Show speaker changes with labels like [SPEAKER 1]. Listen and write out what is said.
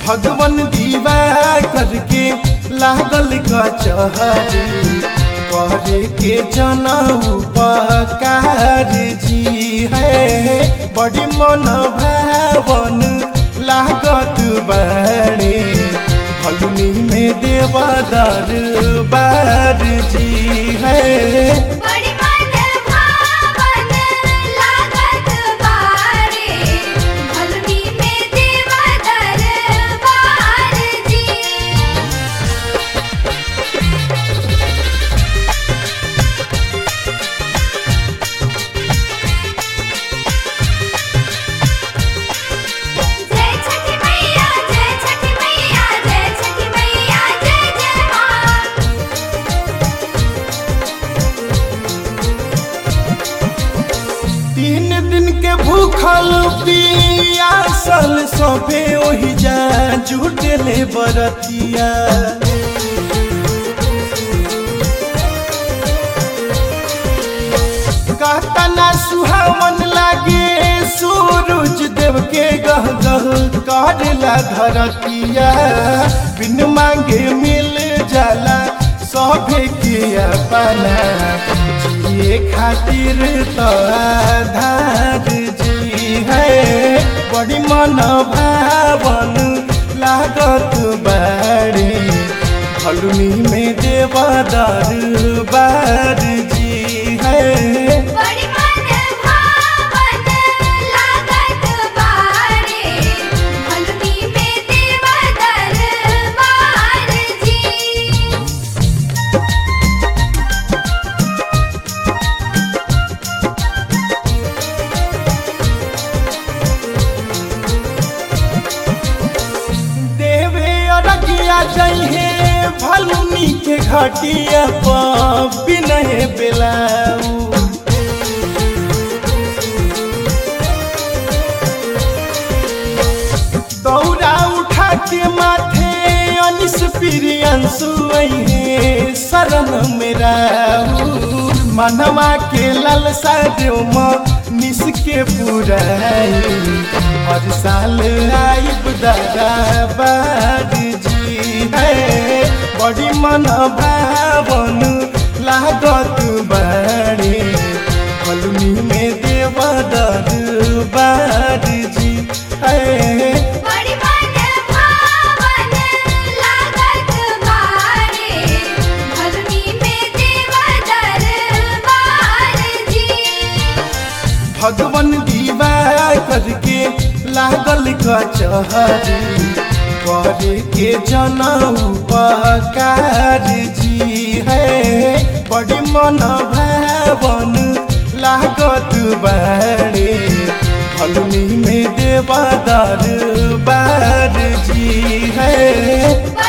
[SPEAKER 1] भगवान दीवा करके लागल कचहरी करे के जनऊ उपकार जी है बड़ी मन भावन लागत बड़े फलुनी में देवदार बार जी है
[SPEAKER 2] बड़ी मन भावन लागत बारे भलुनी में देवा दरबार जी जय छठी मैया जय छठी मैया जय छठी मैया जय जय मां
[SPEAKER 1] तीन दिन के भूखल पियासल सभे ओहि जा जुटले बरतिया कहतना सुहावन लागे सूरज देव के गह गह करेला धरतिया बिन मांगे मिल जाला सभे के अपना जिए खातिर तो आधार जी है बड़ी मन भावन लागत बाड़ी फलुनी में देवदार बार जी है
[SPEAKER 2] बड़ी मन भावन लागत बारे भलुनी में देवा दरबार जी
[SPEAKER 1] देवे अरगिया जइहे भलुनी के घटिया पर बिनहे बेलाऊ दौरा उठा के माथे अनिस प्रियंसु अइहे शरण मेरा मनवा के लालसा देव म निस के पुराई हर साल आइब दादा बार जी है बड़ी मन भावन लागत बाड़े फलुनी में देवदर बार जी है
[SPEAKER 2] बड़ी मन भावन लागत बारे भलुनी में देवा दरबार जी
[SPEAKER 1] भगवान दीवा करके लागल कचहरी करे के जनऊ उपकार जी है बड़ी मन भावन लागत बाड़े फलुनी में देवदार बार जी है
[SPEAKER 2] बड़ी